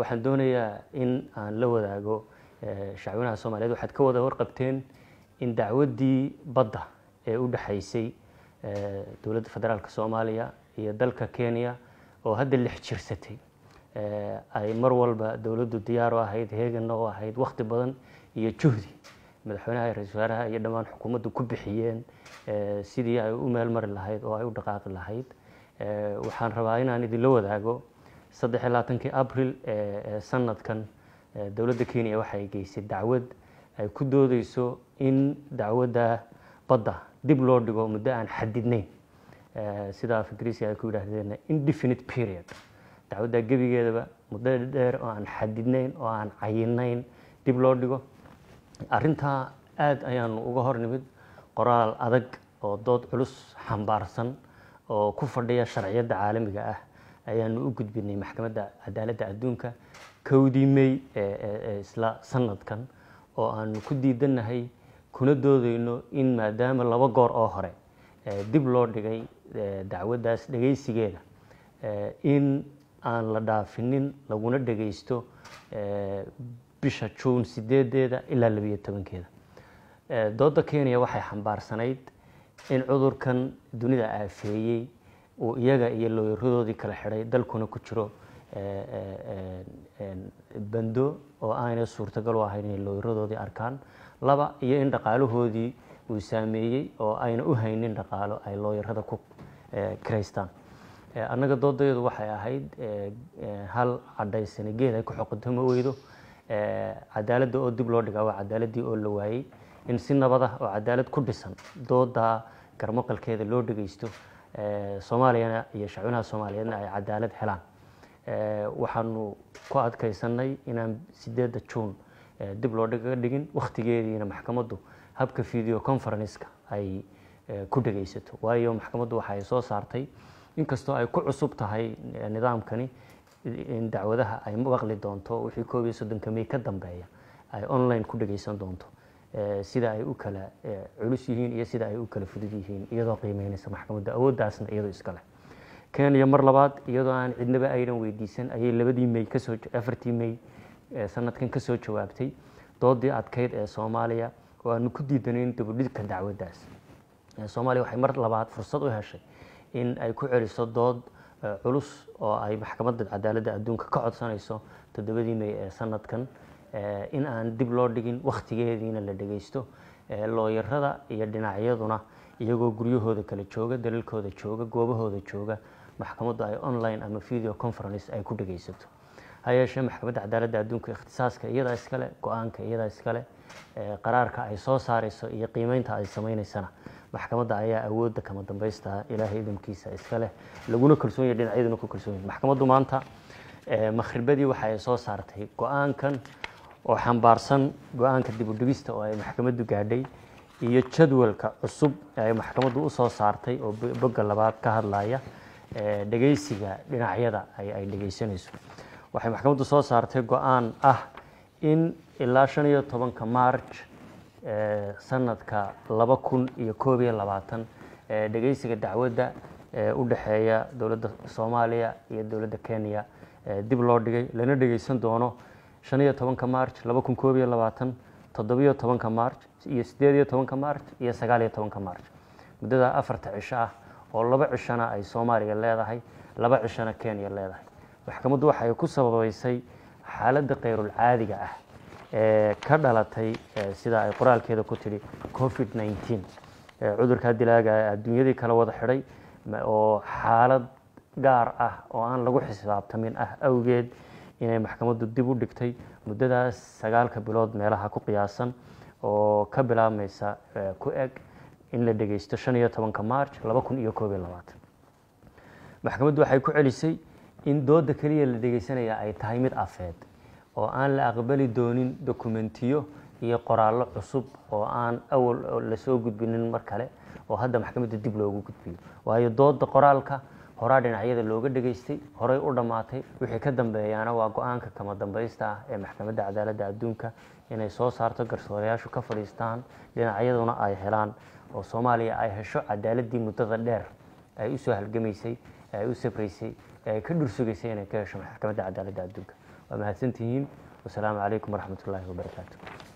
waxaan doonayaa in aan la wadaago shacwinaha soomaaliyeed waxaad ka wada warqabteen in dacwaddii badda ee u dhexaysay dowladda federaalk soomaaliya iyo dalka kenya oo hadda lix jirsatay ay mar walba dowladdu diyaar u ahayd heeganna u ahayd wakhti badan iyo juhdi madaxweynaha iyo ra-isul wasaaraha iyo dhammaan xukuumaddu ku bixiyeen sidii ay u meel mari lahayd oo ay u dhaqaaqi lahayd waxaan rabaa inaan idinla wadaago saddex iyo labaatankii abril ee sanadkan dowladda kenya waxay geysay dacwad ay ku doodeyso in dacwadda badda dib loo dhigo muddo aan xadidnayn sida af ingiriisi ay ku yidhaahdeen indefinite period dacwadda gebigeedaba muddo dheer oo aan xadidnayn oo aan cayinayn dib loo dhigo arrintaa aada ayaanu uga hor nimid qoraal adag oo dood culus xambaarsan oo ku fadhiya sharciyadda caalamiga ah ayaanu u gudbinay maxkamadda cadaaladda adduunka kowdii may ee isla sanadkan oo aanu ku diidannahay kuna doodeyno in maadaama laba goor oo hore dib loo dhigay dacwaddaas dhegaysigeeda in aan la dhaafinin laguna dhegaysto bisha juun sideedeeda ilaa labiyo tobankeeda dooda kenya waxay xambaarsanayd in cudurkan dunida aafeeyey uu iyaga iyo looyaradoodii kala xidhay dalkuna ku jiro bando oo aanay suurtagal u ahayn inay looyaradoodii arkaan laba iyo in dhaqaalahoodii uu saameeyey oo ayna u haynin dhaqaalo ay looyarada ku kiraystaan annaga doodayadu waxay ahayd hal cadhaysani geed ay ku xoqotamo weydo cadaaladda oo dib loo dhigaa waa cadaaladii oo la waayey in si nabad ah oo cadaalad ku dhisan dooda garmaqalkeeda loo dhegaysto soomaaliyana iyo shacwinaha soomaaliyeedna ay cadaalad helaan waxaanu ku adkaysanay inaan sideedda juun dib loo dhiga dhigin wakhtigeediina maxkamaddu habka video conferenceka ay ku dhegaysato waayo maxkamaddu waxay soo saartay inkastoo ay ku cusub tahay nidaamkani in dacwadaha ay maqli doonto wixii koob iyo soddonka may ka dambeeya ay online ku dhegaysan doonto sida ay u kala culus yihiin iyo sida ay u kala fudud yihiin iyadoo qiimeynaysa maxkamadda awooddaasna iyadoo iskale kenya mar labaad iyadoo aan cidnaba aynan weydiisan ayay labadii may kasoo afartii may sanadkan kasoo jawaabtay doodii adkeyd ee soomaaliya oo aanu ku diidanayn dabudhidka dacwaddaas soomaaliya waxay mar labaad fursad u heshay in ay ku celiso dood culus oo ay maxkamadda cadaaladda adduunka ka codsanayso toddobadii may ee sanadkan in aan dib loo dhigin wakhtigeediina la dhegaysto looyarada iyo dhinacyaduna iyagoo guryahooda kala jooga dalalkooda jooga goobahooda jooga maxkamaddu ay online ama video conference ay ku dhegaysato ha yeeshee maxkamadda cadaaladda adduunka ikhtisaaska iyadaa iskale go-aanka iyadaa iskale qaraarka ay soo saarayso iyo qiimeynta ay sameynaysana maxkamadda ayaa awoodda kama dambaysta ilaahay idamkiisa iskaleh laguna kalsoon yahy dhinacyaduna ku kalsoon yahy maxkamaddu maanta makhribadii waxa ay soo saartay go-aankan oo xambaarsan go-aanka dib u dhigista oo ay maxkamaddu gaadhay iyo jadwalka cusub ay maxkamaddu usoo saartay oo bogga labaad ka hadlaya dhegaysiga dhinacyada ay dhegaysanayso waxay maxkamaddu soo saartay go-aan ah in ilaa shan iyo tobanka march sanadka laba kun iyo koob iyo labaatan dhegaysiga dacwadda u dhexeeya dowladda soomaaliya iyo dowladda kenya dib loo dhigay lana dhegaysan doono shan iyo tobanka march laba kun koob iyo labaatan toddobiyo tobanka march iyo sideed iyo tobanka march iyo sagaal iyo tobanka march muddada afarta cisho ah oo laba cishona ay soomaaliya leedahay laba cishona kenya leedahay maxkamaddu waxay ku sababeysay xaaladda khayrul caadiga ah ee ka dhalatay sida ay qoraalkeeda ku tidhi covid nneteen cudurkaa dilaaga adduunyadii kala wada xidhay oo xaalad gaar ah oo aan lagu xisaabtamin ah awgeed inay maxkamaddu dib u dhigtay muddadaas sagaalka bilood meelaha ku qiyaasan oo ka bilaabmaysa ku eg in la dhegaysto shan iyo tobanka march laba kun iyo koob iyo labaatan maxkamaddu waxay ku celisay in dooda keliya la dhegaysanaya ay tahay mid afeed oo aan la aqbali doonin dokumentiyo iyo qoraallo cusub oo aan awal lasoo gudbinin mar kale oo hadda maxkamadda dib loogu gudbiyo waayo dooda qoraalka horaa dhinacyada looga dhegaystay horay u dhammaatay wixii ka dambeeyaana waa go-aanka kama dambaysta ah ee maxkamadda cadaaladda adduunka inay soo saarto garsoorayaashu ka fadhiistaan dhinacyaduna ay helaan oo soomaaliya ay hesho cadaaladii muddada dheer ay usoo halgamaysay ay u safraysay ay ka dhursugaysay inay ka hesho maxkamadda cadaaladda adduunka waa mahadsantihiin wasalaamu calaykum waraxmat ullaahi wabarakaatu